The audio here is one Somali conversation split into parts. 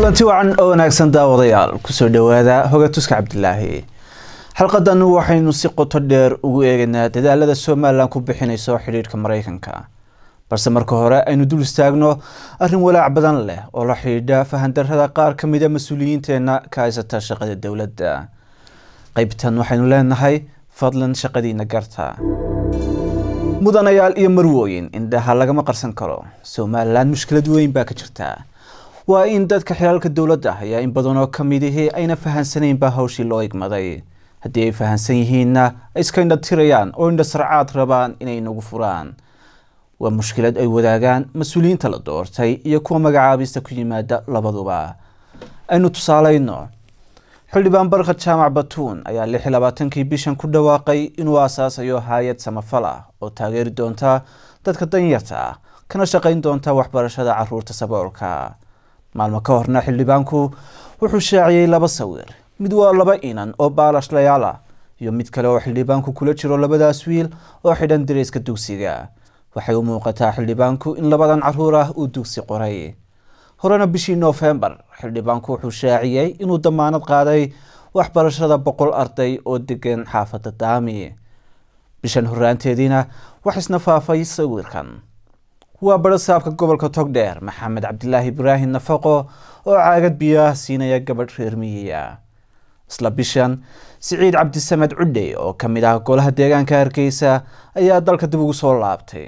kulanti wacan oo wanaagsan daawadayaal kusoo dhawaada hogatuska cabdilaahi xalqadan waxaynu si qoto dheer ugu eegaynaa dadaalada somalilan ku bixinayso xidhiidhka mareykanka balse marka hore aynu dul istaagno arrin walaac badan leh oo la xidhiidha fahandarada qaar ka mida mas-uuliyiinteena ka haysata shaqada dowladda qeybtan waxaynu leenahay fadlan shaqadiina garta mudanayaal iyo marwooyin indhaha lagama qarsan karo somalilan mushkilad weyn baa ka jirta waa in dadka xilaalka dowladda ayaa in badan oo kamidihii ayna fahansanaynba hawshii loo igmaday haddii ay fahansan yihiinna ay iska indhatirayaan oo indha sarcaad rabaan inay nagu furaan waa mushkilad ay wadaagaan mas-uuliyiinta la doortay iyo kuwa magacaabista ku yimaada labaduba aynu tusaaleyno xildhibaan barka jaamac batuun ayaa lix iyo labaatankii bishan ku dhawaaqay inuu aasaasayo hay-ad samafal ah oo taageeri doonta dadka danyarta ah kana shaqayn doonta waxbarashada caruurta saboolka maalmo ka horna xildhibaanku wuxuu shaaciyey laba sawir mid waa laba inan oo baalashlayaal ah iyo mid kale oo xildhibaanku kula jiro labadaas wiil oo xidhan dareyska dugsiga waxay u muuqataa xildhibaanku in labadan caruur ah uu dugsi qoray horena bishii noofembar xildhibaanku wuxuu shaaciyey inuu damaanad qaaday waxbarashada boqol arday oo degan xaafadda daami bishan horaanteediina wax isna faafay sawirkan waa barasaabka gobolka togdheer maxamed cabdilaahi ibraahim nafaqo oo caagad biyaah siinaya gabadh reer miyiya isla bishan siciid cabdisamed cudhey oo ka mid ah golaha deegaanka hargeysa ayaa dalka dib ugu soo laabtay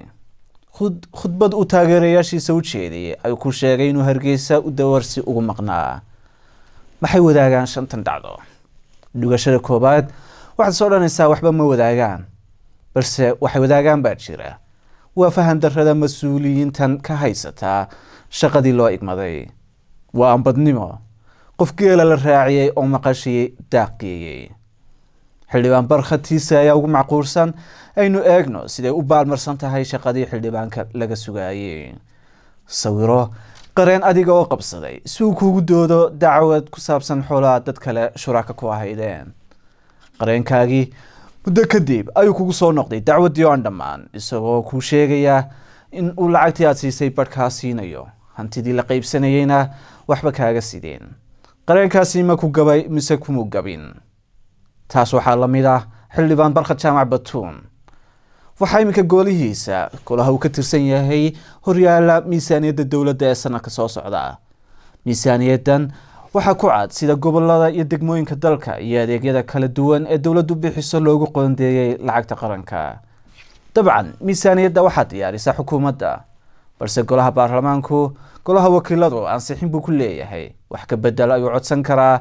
khudbad uu taageerayaashiisa u jeediyay ayuu ku sheegay inuu hargeysa u dawarsi ugu maqnaa maxay wadaagaan shantan dhacdo dhugashada koobaad waxaad soo dhanaysaa waxba ma wadaagaan balse waxay wadaagaan baa jira waa fahan darada mas-uuliyiintan ka haysataa shaqadii loo igmaday waa ambadnimo qof geela la raaciyey oo maqashii daaqgeeyey xildhibaan barkhatiisa ayaa ugu macquulsan aynu eegno siday u baalmarsan tahay shaqadii xildhibaanka laga sugaayey sawiro qareen adiga oo qabsaday si uu kuugu doodo dacwad ku saabsan xoolaha dad kale shuraka ku ahaydeen qareenkaagii muddo kadib ayuu kugu soo noqday dacwaddii oo aan dhammaan isagoo kuu sheegaya in uu lacagtii aad siisay barhkaa siinayo hantidii la qaybsanayeyna waxba kaaga sideen qareenkaasi ma ku gabay mise kumu gabin taas waxaa la mid ah xildhibaan barkhad jaamac batuun waxaa iminka goolihiisa golaha uu ka tirsan yahay horyaala miisaaniyadda dowladda ee sanadka soo socda miisaaniyaddan waxaa ku cad sida gobolada iyo degmooyinka dalka iyo adeegyada kala duwan ee dowladdu bixiso loogu qoondeeyey lacagta qaranka dabcan miisaaniyadda waxaa diyaarisa xukuumadda balse golaha baarlamaanku golaha wakiiladu ansixin buu ku leeyahay wax ka bedel ayuu codsan karaa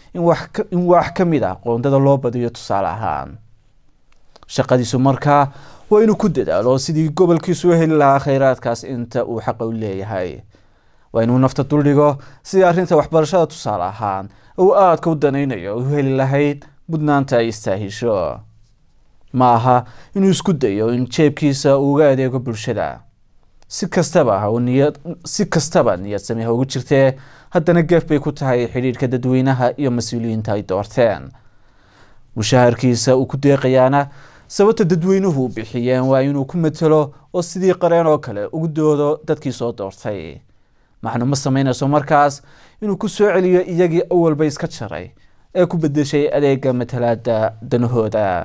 in wax ka mid ah qoondada loo badiyo tusaale ahaan shaqadiisu markaa waa inuu ku dadaalo sidii gobolkiisu u heli lahaa kheyraadkaas inta uu xaqa u leeyahay waa inuu nafta duldhigo sidii arrinta waxbarashada tusaale ahaan uu aadka u danaynayo u heli lahayd mudnaanta ay istaahisho ma aha inuu isku dayo in jeebkiisa uu uga adeego bulshada si kastaba niyad si kastaba niyad sami ha ugu jirtee haddana geef bay ku tahay xidhiidhka dadweynaha iyo mas-uuliyiinta ay doorteen mushaharkiisa uu ku deeqayaana sababta dadweynuhu bixiyeen waa inuu ku matelo oo sidii qareen oo kale ugu doodo dadkii soo doortay macnu ma samaynayso markaas inuu ku soo celiyo iyagii awalba iska jaray ee ku bedeshay adeega matalaada danahooda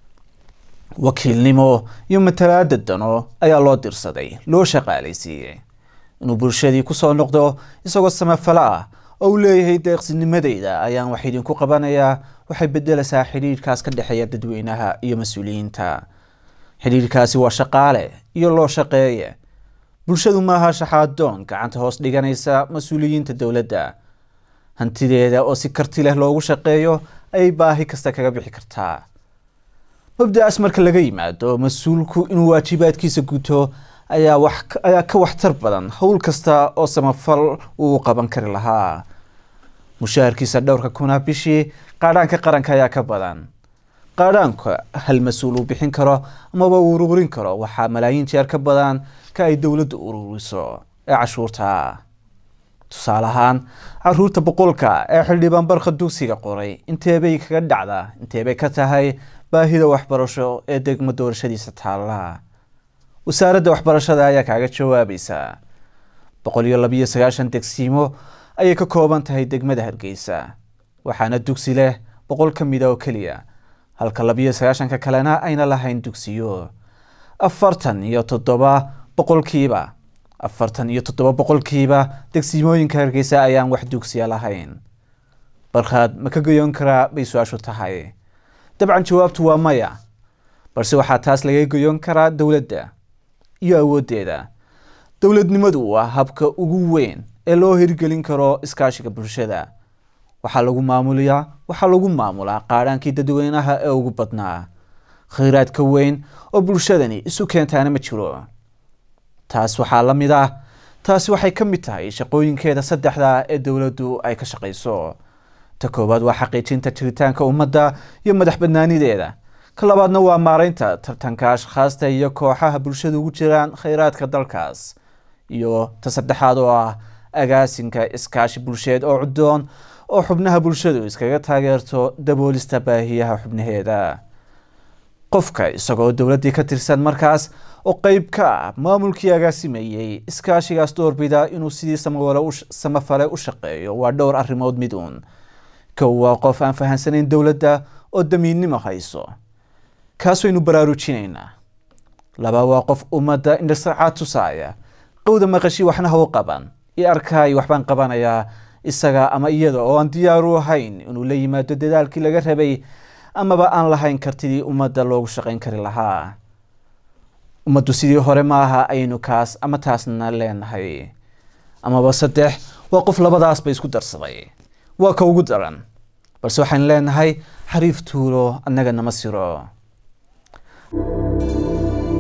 wakiilnimo iyo matalaada dano ayaa loo dirsaday loo shaqaalaysiiyey inuu bulshadii kusoo noqdo isagoo samafalo ah oo uu leeyahay deeqsinimadeyda ayaan wax idinku qabanayaa waxay bedelaysaa xidhiidhkaas ka dhexeeya dadweynaha iyo mas-uuliyiinta xidhiidhkaasi waa shaqaale iyo loo shaqeeye bulshadu maaha shaxaadoon gacanta hoos dhiganaysa mas-uuliyiinta dowladda hantideeda oo si karti leh loogu shaqeeyo ayay baahi kasta kaga bixi kartaa mabda-aas marka laga yimaado mas-uulku inuu waajibaadkiisa guto ayaa wax ayaa ka waxtar badan howl kasta oo samafal uu qaban kari lahaa mushaharkiisa dhowrka kuna bishii qaadhaanka qaranka ayaa ka badan qaadhaanka hal mas-uul uu bixin karo amaba uu ururin karo waxaa malaayiin jeer ka badan ka ay dowladdu ururiso ee cashuurta tusaale ahaan caruurta boqolka ee xildhibaan barka dugsiga qoray inteebay kaga dhacdaa inteebay ka tahay baahida waxbarasho ee degmo doorashadiisa taalla wasaaradda waxbarashada ayaa kaaga jawaabaysa boqol iyo labiyo sagaashan degsiimo ayay ka kooban tahay degmada hargeysa waxaana dugsi leh boqol ka mida oo keliya halka labiyo sagaashanka kalena ayna lahayn dugsiyo afartan iyo toddoba boqolkiiba afartan iyo toddoba boqolkiiba degsimooyinka hargeysa ayaan wax dugsiya lahayn barkhaad ma ka goyon karaa bay su-aashu tahay dabcan jawaabtu waa maya balse waxaa taas laga goyon karaa dowladda iyo awooddeeda dowladnimadu waa habka ugu weyn ee loo hirgelin karo iskaashiga bulshada waxaa lagu maamuliyaa waxaa lagu maamulaa qaadhaankii dadweynaha ee ugu badnaa khayraad ka weyn oo bulshadani isu keentaana ma jiro taas waxaa la mid ah taasi waxay ka mid tahay shaqooyinkeeda saddexda ee dowladdu ay ka shaqayso ta koowaad waa xaqiijinta jiritaanka ummadda iyo madax badnaanideeda ka labaadna waa maareynta tartanka ashkhaasta iyo kooxaha bulshada ugu jiraan khayraadka dalkaas iyo ta saddexaad oo ah agaasinka iskaashi bulsheed oo cuddoon oo xubnaha bulshadu iskaga taageerto daboolista baahiyaha xubnaheeda qofka isagoo dowladdii ka tirsan markaas oo qeyb ka ah maamulkii agaasimayey iskaashigaas doorbida inuu sidii samafale u shaqeeyo waa dhowr arrimood mid uun kow waa qof aan fahansanayn dowladda oo damiinnimo hayso kaas waynu baraarujinaynaa laba waa qof ummadda indhasarcaad tusaaya qowda maqashi waxna ha u qaban i arkaay waxbaan qabanayaa isaga ama iyada oo aan diyaaru ahayn inuu la yimaado dadaalkii laga rabay amaba aan lahayn kartidii ummadda loogu shaqayn kari lahaa ummaddu sidii hore ma aha aynu kaas ama taasna leenahay amaba saddex waa qof labadaasba isku darsaday waa ka ugu daran balse waxaan leenahay xariif tuulo annaga nama siro